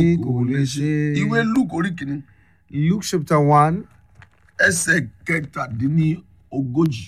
kò lè ṣe. ìwé luke orí kìíní Luke chapter 1 ẹsẹ̀ kẹtàdínní ogójì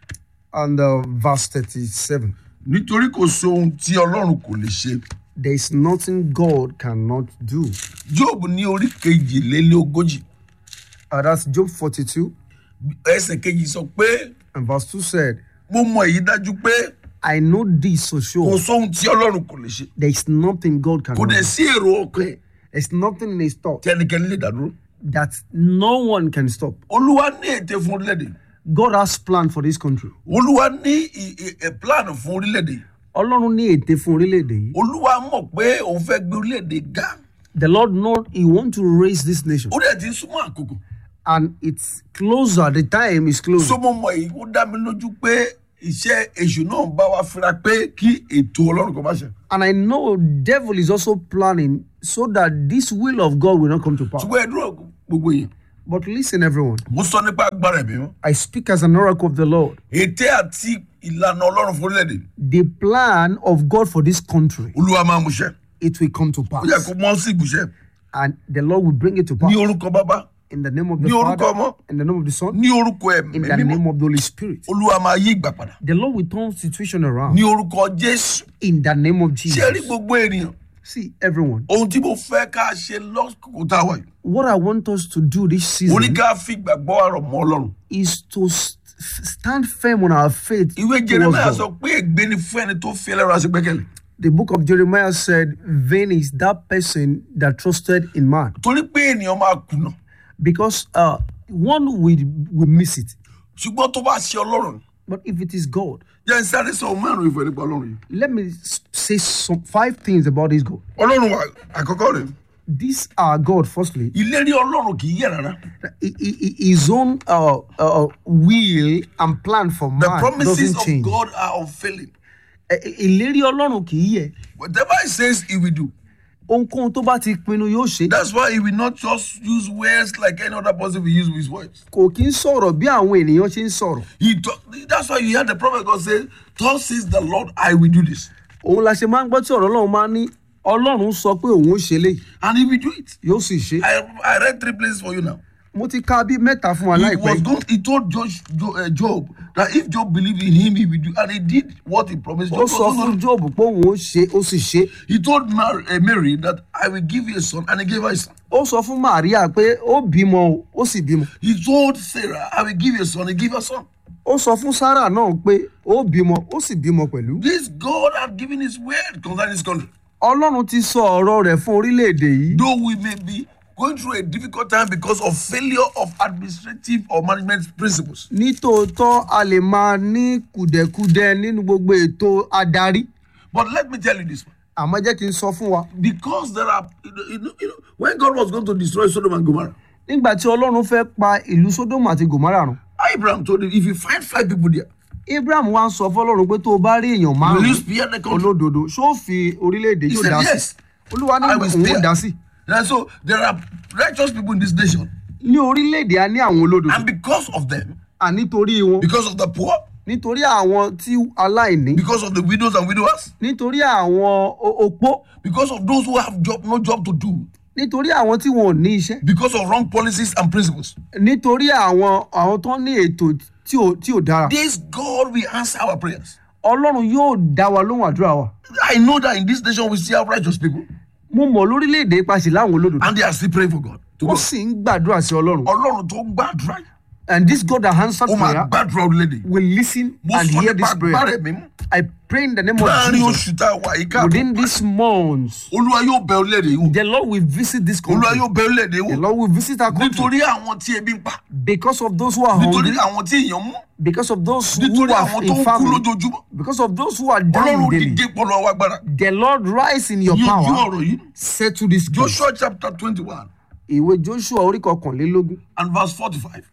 and uh, verse 37. nítorí kò sóhun tí ọlọ́run kò lè ṣe There is nothing God cannot do. job ní orí kejìlélẹ́ ogójì Uh, that's Job 42 ẹsẹ̀ kejì sọ pé and verse 2 said, mo mọ èyí dájú pé I know this for kò sure. sóhun tí ọlọ́run kò lè ṣe There is nothing God kò cannot dẹ̀ do. sí èrò ọkàn ẹ̀ There's nothing in his thought tí ẹnikẹ́ni lè dádúró that no one can stop. olúwa ní ète fún orílẹ̀-èdè God has plan for this country. olúwa ní ì- ì- ì- plan fún orílẹ̀-èdè Ọlọ́run ní ète fún orílẹ̀-èdè yìí. olúwa mọ̀ pé òun fẹ́ gbé orílẹ̀-èdè ga The Lord know He want to raise this nation. ó dẹ̀ ti ń súnmọ́ àkókò And it's closer. The time is closer. so mo mọ èyí ó dá mi lójú pé iṣẹ́ èṣù náà ń bá wa fira pé kí ètò ọlọ́run kò má ṣe And I know devil is also planning so that this will of God will not come to pass. ṣùgbọ́n ẹ dúró gbogbo yẹn But listen, everyone. mo sọ nípa agbára ẹ̀mí mọ́ I speak as an oracle of the Lord. ète àti ìlànà ọlọ́run fún orílẹ̀-èdè The plan of God for this country, olúwa máa mú ṣẹ it will come to ó pass. yẹ kó mọ́ sí ìbùṣẹ́ And the Lord will bring it to pass. ní orúkọ bàbá In the name of the ní orúkọ Father, ọmọ in the name of the Son, ní orúkọ ẹ̀mí in the mímọ́ name of the Holy Spirit. olúwa máa yí ìgbà padà The Lord will turn situation around. ní orúkọ jésù In the name of ṣé rí Jesus. gbogbo ènìyàn See, everyone, ohun tí mo fẹ́ ká ṣe lọ́kùnkùn tá a wà yìí what I want us to do this mo ní season ká fi ìgbàgbọ́ àrọ̀ mọ́ ọlọ́run is to s- stand firm on our faith. ìwé towards jeremiah God. sọ pé ègbé ni fún ẹni tó fi ẹlẹ́rọ aṣègbẹ́kẹ̀lé The book of Jeremiah said, Vain is that person that trusted in man. torí pé ènìyàn máa kùnà Because uh, one will, will miss it. ṣùgbọ́n tó bá ṣe ọlọ́run But if it is God, jẹ́ ń sáré sọ márùn ìfẹ́ nípa ọlọ́run yìí let me s- say some five things about this God. ọlọ́run wa àkọ́kọ́ rẹ̀ These are God, firstly, ìlérí ọlọ́run kì í yẹ̀ rárá i- i- i- his own uh, uh, will and plan for the man promises doesn't of change. God are unfailing Ẹ- ẹ- Ìlérí Ọlọ́run kì í yẹ. whatever he says he will do Ohunkóhun tó bá ti pinnu yóò ṣe. that's why he will not just use words like any other person will use with his words Kò kí ń sọ̀rọ̀ bí àwọn ènìyàn ṣe ń sọ̀rọ̀. he talk, that's why you hear the prophet God say thus says the Lord I will do this Òun la ṣe máa ń gbọ́ tí ọ̀rọ̀ Ọlọ́run máa ń ní Ọlọ́run sọ pé òun ó ṣe léyìí and he will do it yóò sì ṣe. I, I read three places for you now Mo ti ka bí mẹ́ta fún wa he láìpẹ́. was yìí. going he told Josh, Jo- uh, Job that if Job believed in him he will do and he did what he promised Ó Job sọ was fún not- Job pé òun ó ṣe ó sì ṣe. he told Mary, uh, Mary that I will give you a son and he gave her a son Ó sọ fún Màríà pé ó bímọ o, ó sì bímọ. he told Sarah I will give you a son he gave her a son Ó sọ fún Sárà náà pé ó bímọ ó sì bímọ pẹ̀lú. this God had given his word concerning his country Ọlọ́run ti sọ ọ̀rọ̀ rẹ̀ fún orílẹ̀-èdè yìí. though we may be going through a difficult time because of failure of administrative or management principles nítòótọ́ a lè máa ní kùdẹ̀kudẹ nínú gbogbo ètò adarí but let me tell you this àmọ́ jẹ́ kí n sọ fún wa. because there are you know, you know, you know when God was going to destroy Sodom and Gomorrah nígbà tí ọlọ́run fẹ́ pa ìlú sódómù àti gòmárà run Abraham told him if you find five people there abraham wá ń sọ fọlọ́run pé tó o bá rí èèyàn will you márùn-ún spare the country olódodo ṣó fi orílẹ̀-èdè he yóò said dá sí yes olúwa ní I will òun ò spare dá sí and so there are righteous people in this nation ní orílẹ̀-èdè a ní àwọn olódodo and because of them à nítorí wọn because of the poor nítorí àwọn tí aláìní because of the widows and widowers nítorí àwọn o- opó because of those who have job no job to do nítorí àwọn tí wọn ò ní iṣẹ́ because of wrong policies and principles nítorí àwọn àwọn tó ní ètò tí ò tí ò dára this God will answer our prayers ọlọ́run yóò dá wa lóhùn àdúrà wa I know that in this nation we still have righteous people mo mọ̀ lórílẹ̀‐èdè ipasẹ̀ láwọn olódodo and they are still praying for God to wọ́n God. sì ń gbàdúrà sí ọlọ́run Ọlọ́run tó ń gbàdúrà yìí, and this God that answered ó máa prayer gbàdúrà orílẹ̀-èdè. will listen Mo and sọ hear nípa this agbára prayer ẹ̀mí mú. I pray in the name of Láàárín Jesus oṣù tá a wà yìí ká. within these months Olúwa yóò bẹ orílẹ̀-èdè yìí wò. the Lord will visit this Olúwa country yóò bẹ orílẹ̀-èdè yìí the wò. Lord will visit our country Nítorí àwọn tí ebi ń pa. because of those who are Nítorí hungry àwọn tí èèyàn mú. because of those who Nítorí are àwọn tó in ń kú family lójoojúmọ́. because of those who are dying Ọlọ́run daily dìde pọ̀lọ́ wa agbára. the Lord rise in your Yanjú power ọ̀rọ̀ yìí. settle this case Joshua chapter twenty-one ìwé Joshua orí kọkànlélógún and verse forty-five.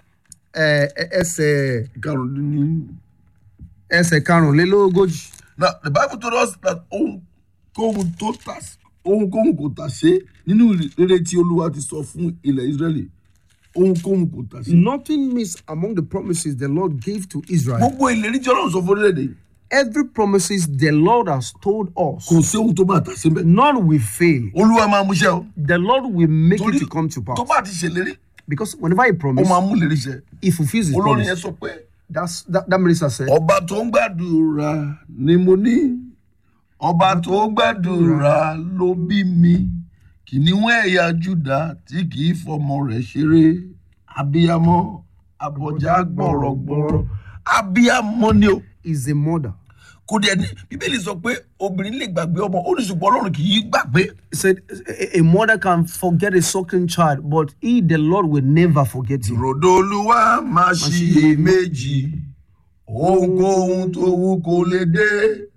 ẹ- ẹ- ẹsẹ̀ Karùn-ún ẹsẹ̀ karùnlélógójì Now the Bible told us that ohunkóhun tó tà ohunkóhun kò tà ṣe nínú rere tí Olúwa ti sọ fún ilẹ̀ Ísírẹ́lì ohunkóhun kò tà ṣe. nothing missed among the promises the Lord gave to Israel Gbogbo ìlérí tí Ọlọ́run sọ fún orílẹ̀-èdè yìí every promises the Lord has told us, kò sí ohun tó máa tà sí mbẹ́. none will fail. olúwa máa múṣẹ́ o. The Lord will make torí it to come to tó pass. bá ti ṣèlérí Because whenever He ó promises, máa mú lérí ṣẹ. He fulfills His olórin promise. yẹn sọ pé That's that, that minister said. ọba tó ń gbàdúrà ni mo ní ọba tó ń gbàdúrà ló bí mi kìnìún ẹ̀yà júdà tí kì í fọmọ rẹ̀ ṣeré abiyamọ abọjá gbọ̀rọ̀gbọ̀rọ̀ abiyamọ ni o is a mother. kò dẹ̀ ní bíbélì sọ pé obìnrin lè gbàgbé ọmọ ó ní ṣùgbọ́n ọlọ́run kì í gbàgbé He said a, a mother can forget a suckling child, but he, the Lord, will never forget him. ròdò olúwa máa ṣiyèméjì ohunkóhun tó wù kó lè dé